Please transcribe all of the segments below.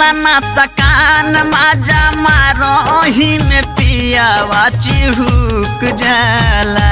होला ना सकान माजा मारोही में पियावा चिहुक जाला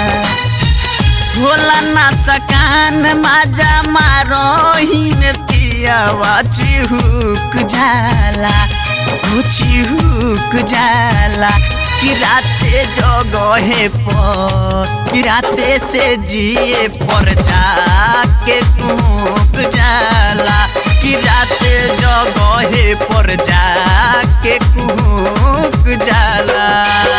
होला ना सकान माजा मारोही में पियावा चिहुक जाला हो चिहुक जाला कि राते जगहे पर कि राते से जिए पर जाके कूक जाला कि राते जगहे पर जाके कूक जाला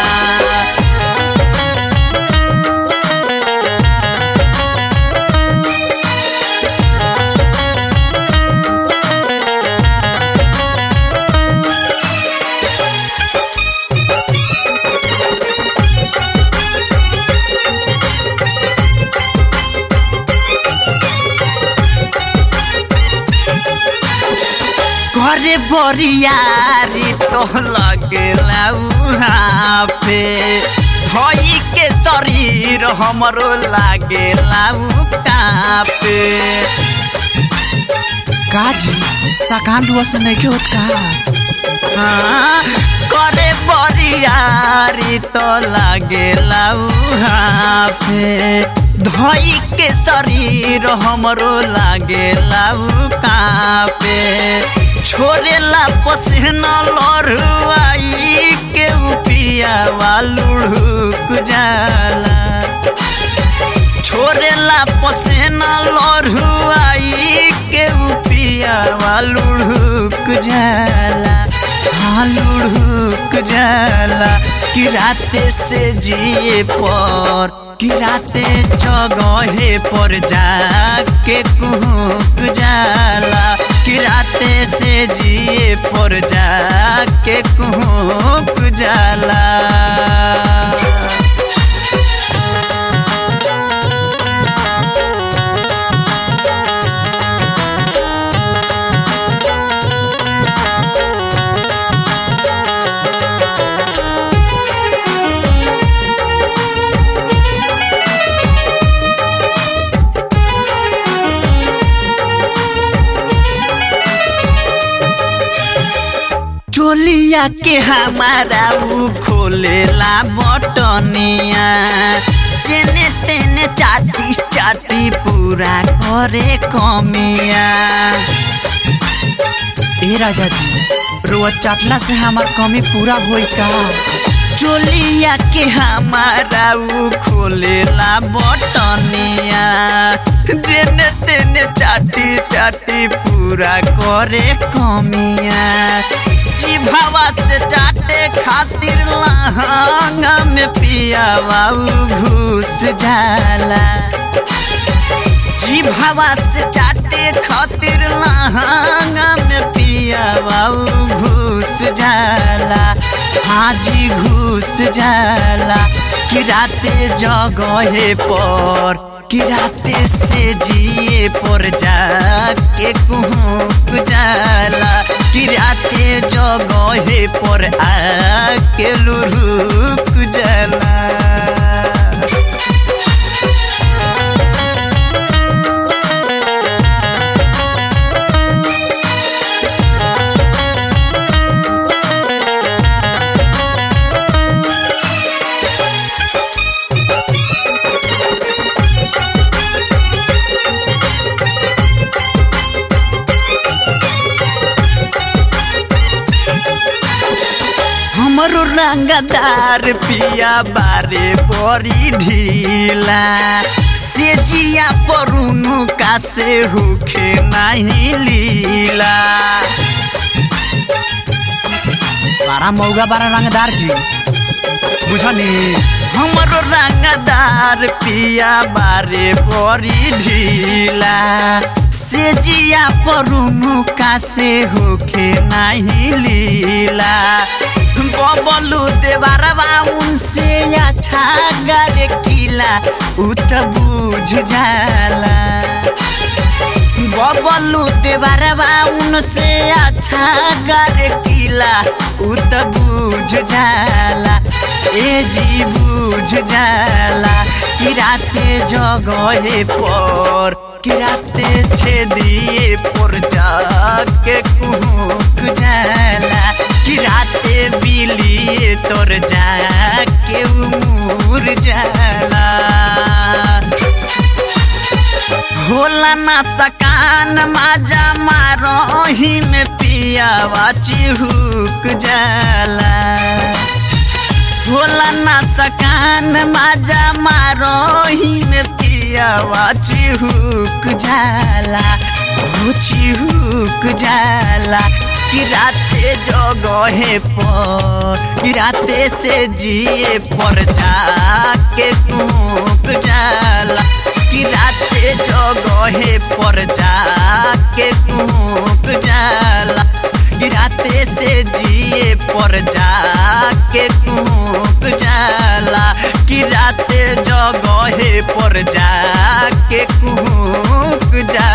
घरे बरियारी तो लगेला उहाँ पे धई के शरीर हमरो लागेला कापे काजी सकान दुआ से नहीं के होत का हाँ, करे बरियारी तो लागेला उहाँ पे धई के शरीर हमरो लागेला कापे छोड़ेला पसीना लड़ुआई के पियावा लुढ़ुक जाला छोड़ेला पसीना लड़ुआई के पियावा लुढ़ुक जाला हाँ लुढ़ुक जाला कि राते से जिए पर कि राते जगहे पर जाके कुहक जाला कि राते से जिए पर जाके कुहक जाला चोलिया के हमारा ऊ खोलेला बटनिया तेने तेने चाटी चाटी पूरा करे कमिया ए राजा जी रोआ चाटला से हमार कमी पूरा होई का चोलिया के हमारा ऊ खोलेला बटनिया जेने तेने चाटी चाटी पूरा करे कमिया जिभावा से चाटे खातिर लहंगा में पियावा ऊ घुस जाला जिभावा से चाटे खातिर लहंगा में पियावा ऊ घुस जाला हाँ जी घुस जाला कि राते जगहे पर कि राते से जिए पर जाके कुहक जाला कि राते जगहे पर आके लुरुक जाला हमरो रंगदार पिया बारे बड़ी ढीला से जिया परुनु का से होखे नहीं लीला बारा मौगा बारा रंगदार जी बुझनी हमरो रंगदार पिया बारे बड़ी ढीला से जिया परुनु का से होखे नहीं लीला बबलू देवारवा उनसे अच्छा गरे किला उ त बुझ जाला बबलू देवारवा उनसे अच्छा गरे किला उ त बुझ जाला ए जी बुझ जाला कि राते जगहे पर कि राते छेदिए पर जाके कुहुक जाला कि राते बिलिए तोर जाके उमुर जाला होला ना सकान माजा मारोही में पियावा चिहुक जाला होला ना सकान माजा मारोही में पियावा चिहुक जाला हो चिहुक जाला कि राते जगहे पर कि राते से जिए पर जाके कुक जाला कि राते जगहे पर जाके कुक जाला कि राते से जिए पर जाके कुक जाला कि राते जगहे पर जाके कुक जाला